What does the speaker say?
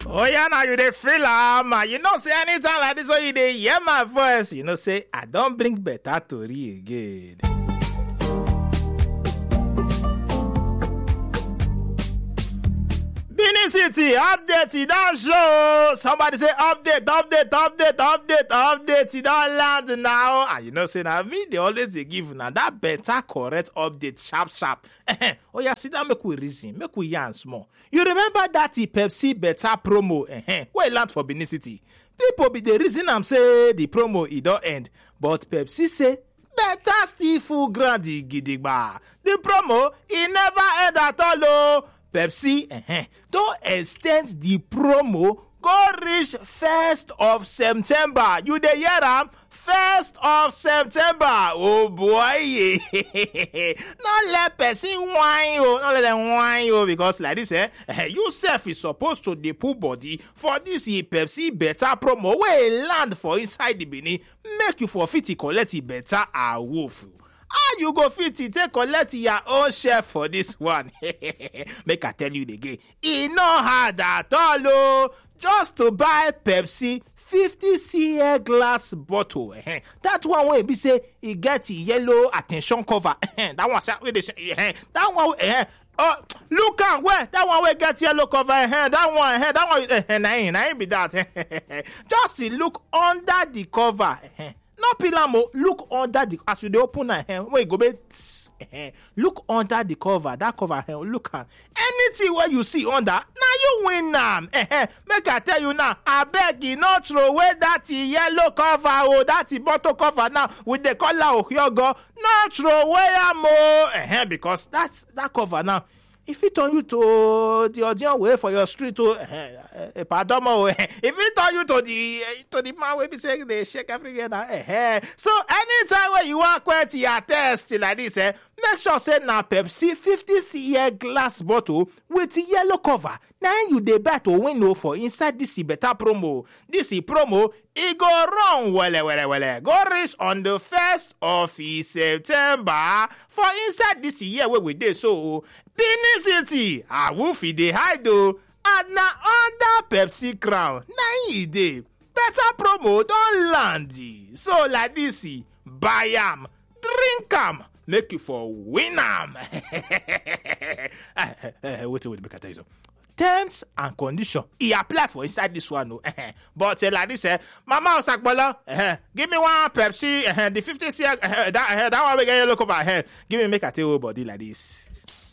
Oh yeah, now you dey feel am. You know say anytime like this when you dey hear my voice, you know say I don bring better tori again. Benin City update e don show. Somebody say update, update, update, update, update. E don land now. And you know say na me dey always dey give una that better correct update sharp sharp. oh yeah, sit down make we reason, make we yarn small. You remember that Pepsi better promo eh, wey land for Benin City? People be dey reason am say the promo e don end, but Pepsi say better still full ground gidigba. The promo e never end at all o. Pepsi eh, don ex ten d the promo go reach first of september you dey hear am first of september oh boy no let person whine o no let dem whine o because like this eh, you sef is suppose to dey put body for this e pepsi better promo wey land for inside the benin make you for fit collect e better awoof. how you go fit take collect your own share for dis one make i tell you again e no hard at all o just to buy pepsi 50cl glass bottle eh, that one wey be say e get yellow at ten tion cover that one wey dey say that one eh, oh look am well that one wey get yellow cover eh, that one eh, that one eh, na him na him be that just look under the cover eh, no peel am o look under the as you dey open am eh, wey e go make tss, eh, look under the cover that cover eh, look am anything wey you see under na you win am eh, make i tell you now abeg e no throway that yellow cover o that bottle cover now we dey call am ohiogo no throway am o eh, because that that cover now e fit turn you to the audience wey for your street o eh, padomo o eh, e fit turn you to the eh, to the man wey be say dey shake everywhere na eh, so anytime wey you wan quench your thirst like this eh, make sure say na pepsi 50cl glass bottle with yellow cover na im you dey buy to win o for inside dis better promo dis promo e go run wele wele wele go reach on the first of september for inside dis year wey we dey so benin city awoof e dey hide o and na under pepsi crown na im e dey better promo don land so like dis buy am drink am make you for win am wetin wey make i tell you so terms and condition e apply for inside dis one o but uh, like dis eh, mama osakpolo uh, give me one pepsi uh, the fifty cl uh, that, uh, that one wey get yellow cover uh, give me make i take whole body like dis.